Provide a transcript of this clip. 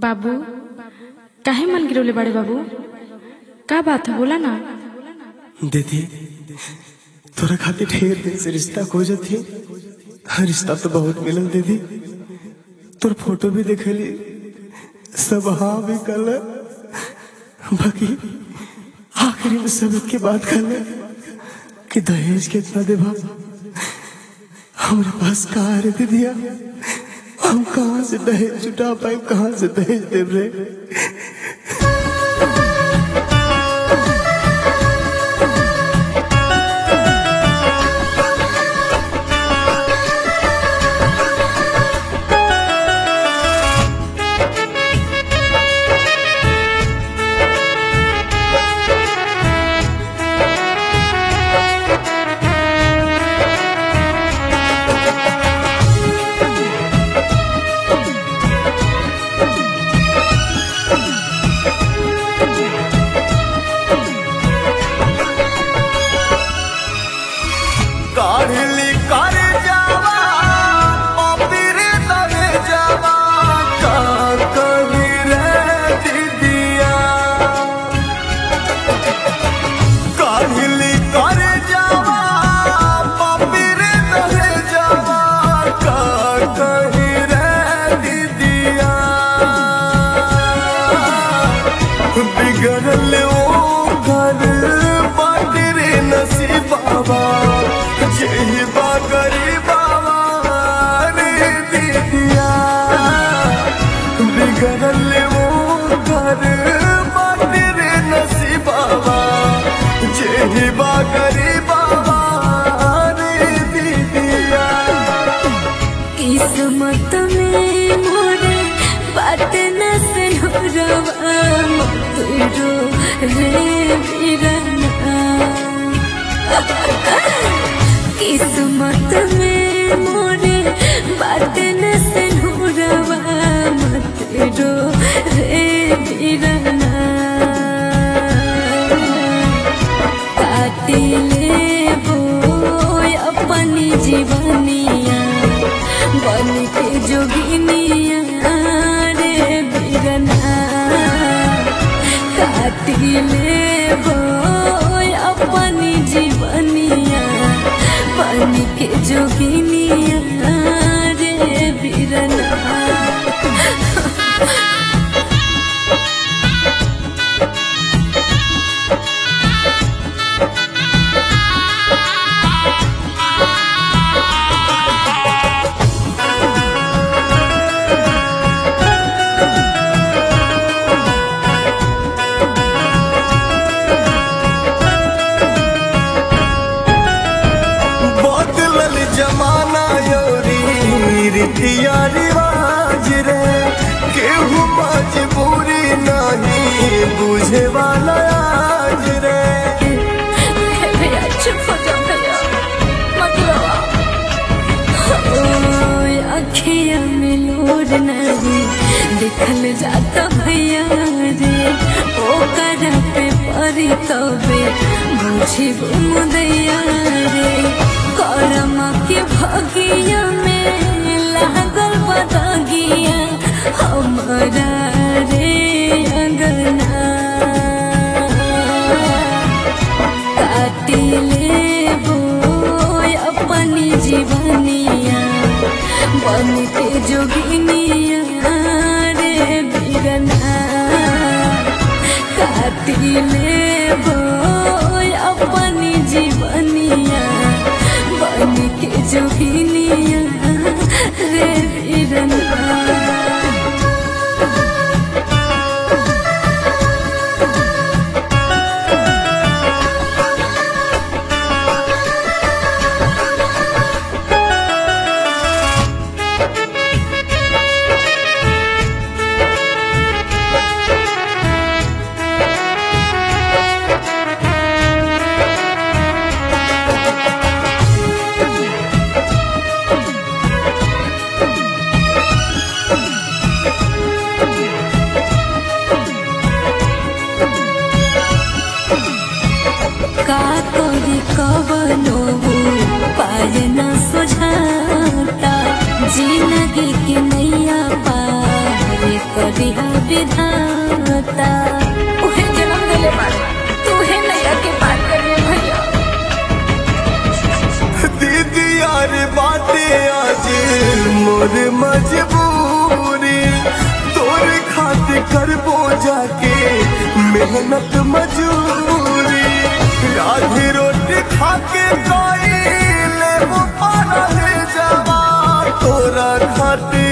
बाबू काहे मन गिरवले बाड़े बाबू का बात है बोला ना दीदी तोरा खातिर ढेर दिन से रिश्ता खोजत थी रिश्ता तो बहुत मिलल दीदी तोर फोटो भी देखली सब हाँ भी कल बाकी आखिरी में सब के बात कर कि दहेज कितना देबा हमारे पास कहाँ रे दीदिया हम कहाँ से दहेज जुटा पाए कहाँ से दहेज देव रे काढ़ली कर जावा पपीर लगे जावा का कही रे दीदिया काढ़ली कर जावा पपीर लगे जावा का कही रे दीदिया बिगड़ल ओ घर बाटर नसीबाबा जेही बा गरीबाबा रे दीदिया बिगड़ल ओ घर बाटर नसीबाबा जेही बा गरीबाबा रे दीदिया किस्मत में मोरे बात न सुनरवा तुरो रे बिरना किस्मत में मोरे बात न सुनरवा मत रो रे बिरना काटिले बोय अपनी जीवनिया बन के जोगिनिया रे बिरना काटिले बोय अपनी जीवनिया बन के जोगिनिया रे बिरना बदलल जमाना योरी रीतिया रिवाज रे केहू मजबूरी नहीं बुझे वाला आज रे भैया चुप हो जाओ भैया मतलब ओए अखिया में लोड नहीं दिखल जाता भैया रे ओ कर पे परी तबे बुझी मुदैया रे करम के भगिया में लागल बदगिया हमारा रे अंगना काटिले बोय अपनी जीवनिया बन के जोगिनिया रे बिरना काटिले बोय अपनी जीवनिया बन के जोगिनिया रे बिरना का करी कवनो पाय न सुझाता जिंदगी के नैया पार करी विधाता उहे जन्म दिले बारे तू है नैया के पार करिए भैया दीदी यार बाटे आज मोर मजबूरी तोर खातिर करबो जाके मेहनत मजूरी राधी रोटी खाके कोई ले वो पारा ले जावा तोरा खातिर